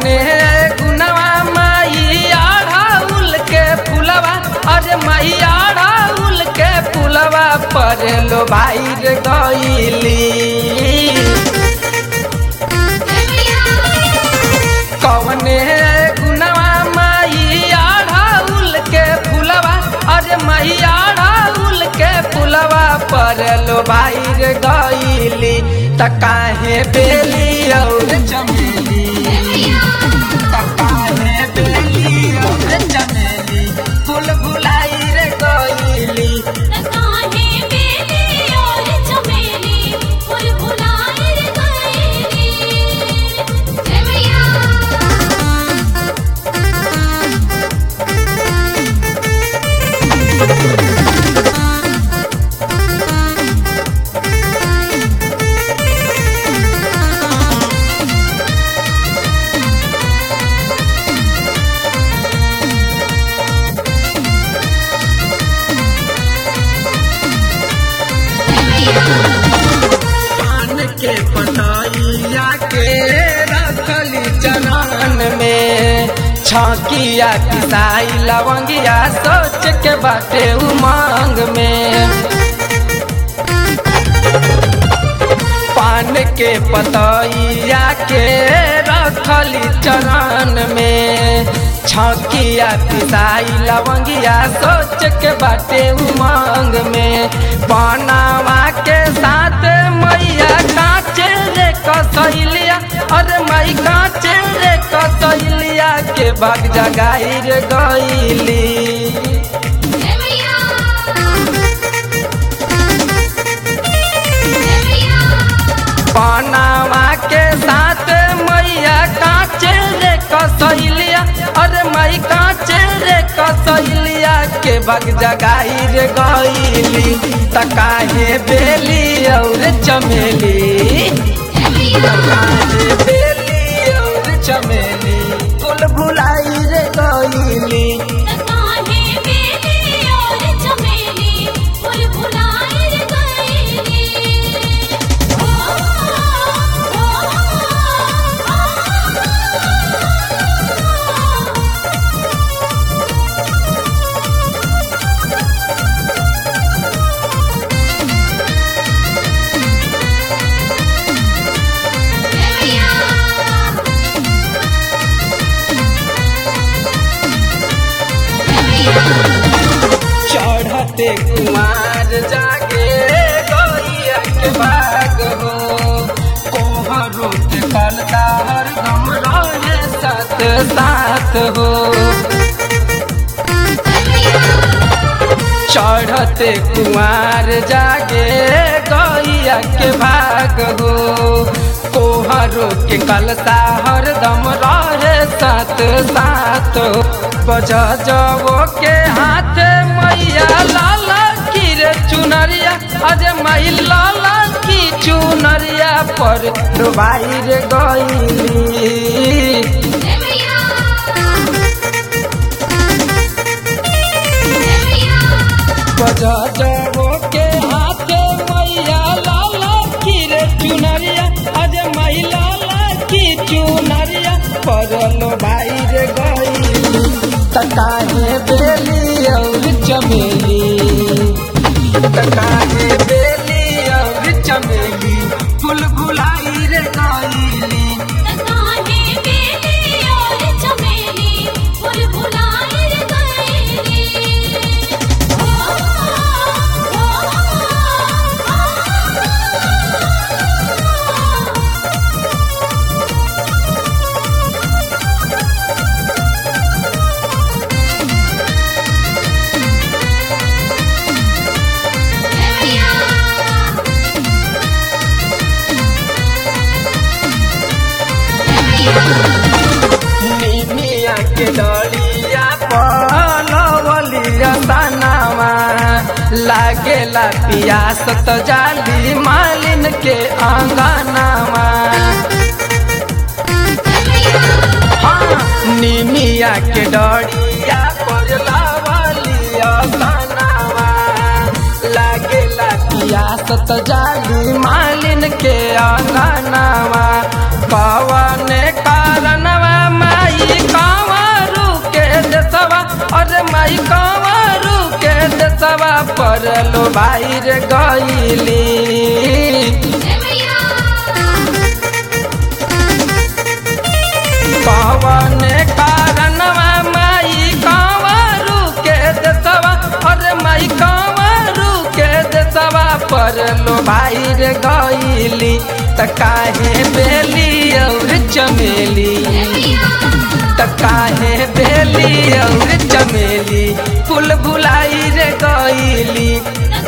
कवने गुनवा मैया ढाउल के फुलवा अरे मैया ढाउल के फुलवा पर लो भाई रे गईली कवने गुनवा मैया ढाउल के फुलवा अरे मैया ढाउल के फुलवा पर लो भाई रे गईली त काहे बेली और चमेली त काहे बेली और चमेली फूल फुलाई रे गईली पान के पताइया के रखली चनान में छाकिया किसाई लवंगिया सोच के बाटे उमंग में पान के पतैया के रखली चरण में छकिया पिसाई लवंगिया सोच के बाटे उमंग में पनावा के साथ मैया काचे रे कसैलिया अरे मई काचे रे कसैलिया के बाग जगाई रे गईली पनावा के साथ मैया काचे रे कसैलिया अरे मई काचे रे कसैलिया के बग जगाई रे गईली त काहे बेली और चमेली त काहे बेली और चमेली फूल भुलाई रे गईली चढ़ते कुमार जागे गैया के बाग हो कोहरो के कलता हर गम रहे साथ साथ हो चढ़ते कुमार जागे गैया के भाग हो कोहरो के कलता हर दम रहे साथ साथ हो बज जबो के हाथ मैया लाला की रे चुनरिया अरे मई लाला की चुनरिया पर डुबाई रे गईली बजा जबो के हाथ मैया लाला की रे चुनरिया अरे मई लाला की चुनरिया परलो भाई रे गई तकाहे बेली और चमेली तकाहे बेली और चमेली फूल फुलाई रे गईली निमिया के डलिया पलवलिया तनावा लागेला पियास त जाली मालिन के आंगनावा हाँ, निमिया के डलिया पलवलिया तनावा लागेला पियास त जाली मालिन के आंगनावा पवन कारणवा लो भाई रे गईली त काहे बेली और चमेली त काहे बेली और चमेली फूल भुलाई रे गईली